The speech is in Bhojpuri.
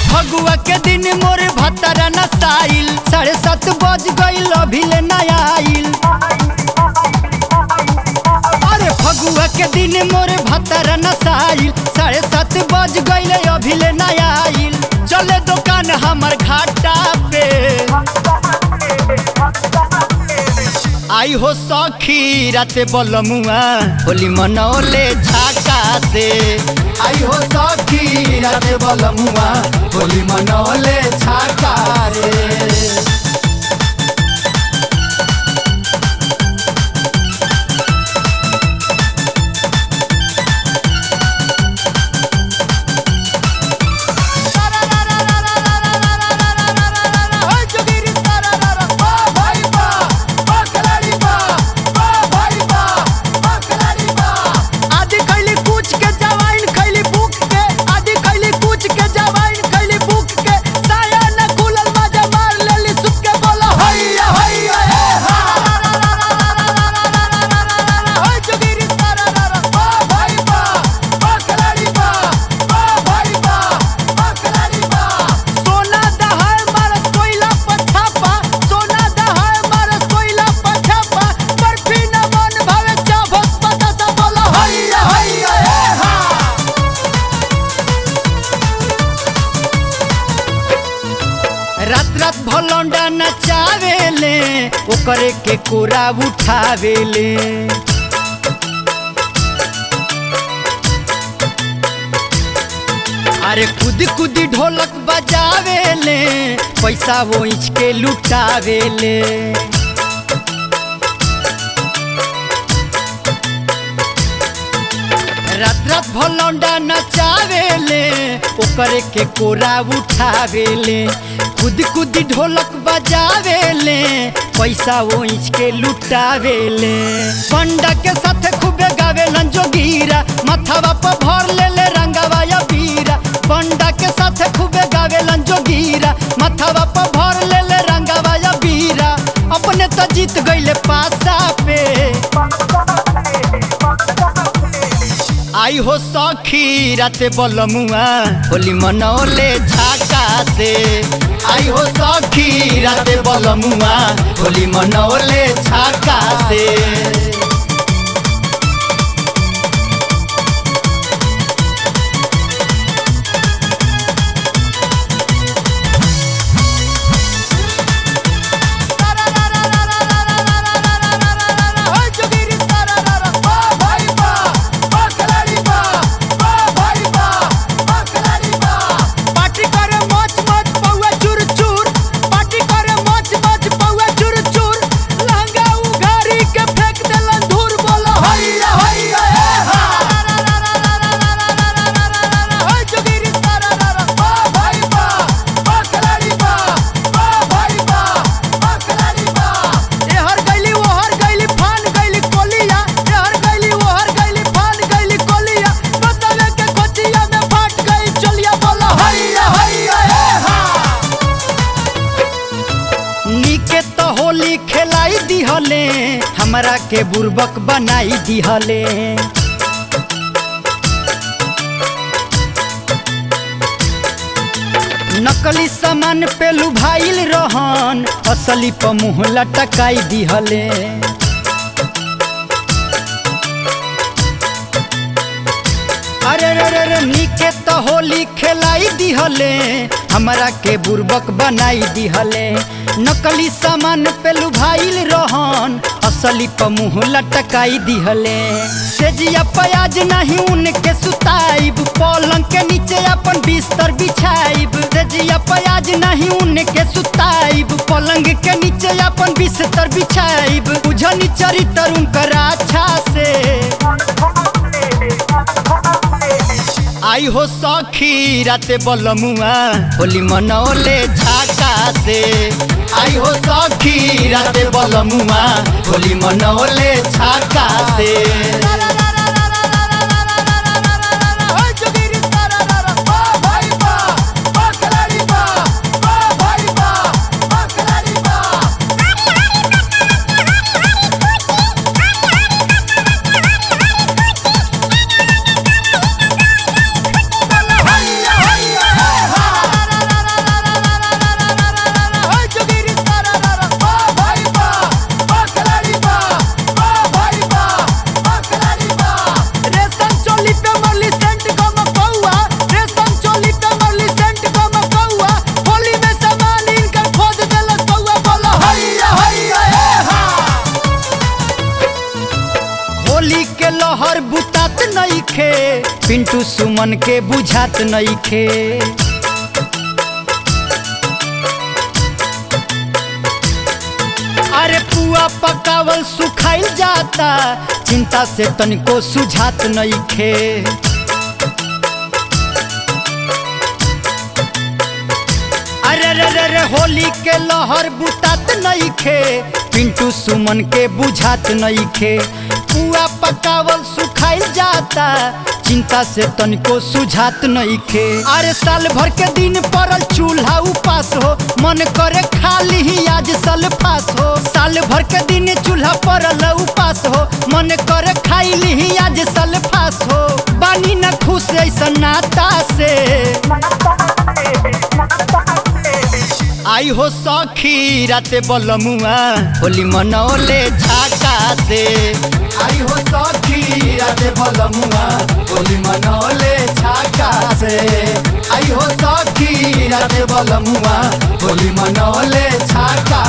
फगुआ के दिन मोर भतरा नसाइल साढ़े सात बज गईल अभी ले नया आइल अरे फगुआ के दिन मोर भतरा नसाइल साढ़े सात बज गईल अभी ले नया आइल चले दुकान हमर घाटा पे आई हो सखी राते बलमुआ होली मनौले झाका से आई हो सखी राते बलमुआ होली मनौले झाका रे आदि खैली कुछ के जवाइन खैली बुक के आदि खैली कुछ के जवाइन खैली बुक के साया न खुलल मजा मार लेली सुत के बोला हैया हैया हे हा होय जोगिरी सारा रा रा बा भाई बा बा खिलाड़ी बा बा भाई बा बा खिलाड़ी बा सोना दहाड़ मारस कोइला पछापा सोना दहाड़ मारस कोइला पछापा बर्फी न मन भावे चाभस पता सा बोला हैया हैया हे हा रात रात भलौंडा नचावेले ओकरे के कोरा उठावेले अरे खुद खुद ढोलक बजावेले पैसा वो इंच के लुटावेले रात रात भलौंडा नचावेले ओकरे के कोरा उठावेले खुद खुद ढोलक बजावेले पैसा वो इंच के लुटावेले पंडा के साथ खूबे गावेलन जोगीरा माथावा पर भर लेले रंगावा या बीरा पंडा के साथ खूबे गावेलन जोगीरा माथावा पर भर लेले रंगावा या बीरा अपने तो जीत गईले पासा पे आई हो सखी राते बलमुआ होली मनौले झाका से आई हो सखी राते बलमुआ होली मनौले झाका से पार्टी करे मच मच पौआ चूर चूर पार्टी करे मच मच पौआ चूर चूर लहंगा उघारी के फेंक देलन धूर बोलो हैया हैया हे हा होय जोगिरी सारा रा रा बा भाई बा बा खिलाड़ी बा बा भाई बा बा खिलाड़ी बा ए हर गइली वो हर गइली फान गइली कोलिया ए हर गइली वो हर गइली फान गइली कोलिया बसवे के कोचिया में फाट गई चलिया बोला हैया हैया हे हा नीके तो होली खेलाई दिहले हमरा के बुर्बक बनाई दिहले नकली सामान पे लुभाइल रहन असली प मुँह लटकाई दिहले अरे रे रे रे नीके तो होली खेलाई दिहले हमरा के बुर्बक बनाई दिहले नकली सामान पे लुभाइल रहन असली प मुँह लटकाई दिहले सेजिया प्याज नहीं उनके सुताइब पलंग के नीचे अपन बिस्तर बिछाइब सेजिया प्याज नहीं उनके सुताइब पलंग के नीचे अपन बिस्तर बिछाइब बुझनी चरित्र उनकर अच्छा से आई हो सखी राते बलमुआ होली मनौले झाका से आई हो सखी राते बलमुआ होली मनौले झाका से पिंटू सुमन के बुझात नइखे अरे पुआ पकावल सुखाइल जाता चिंता से तनिको सुझात नइखे अरे रे रे रे होली के लहर बुतात नइखे पिंटू सुमन के बुझात नइखे पुआ पकावल सुखाइल जाता चिंता से तनिको सुझात नइखे अरे साल भर के दिन पड़ल चूल्हा उपास हो मन करे खाली ही आज सल्फास हो साल भर के दिन चूल्हा पड़ल उपास हो मन करे खाइली ही आज सल्फास हो बानी न खुश ऐसा नाता से आई हो सखी राते बलमुआ होली मनौले झाका से आई हो सखी राते बलमुआ होली मनौले झाका से आई हो सखी राते बलमुआ होली मनौले झाका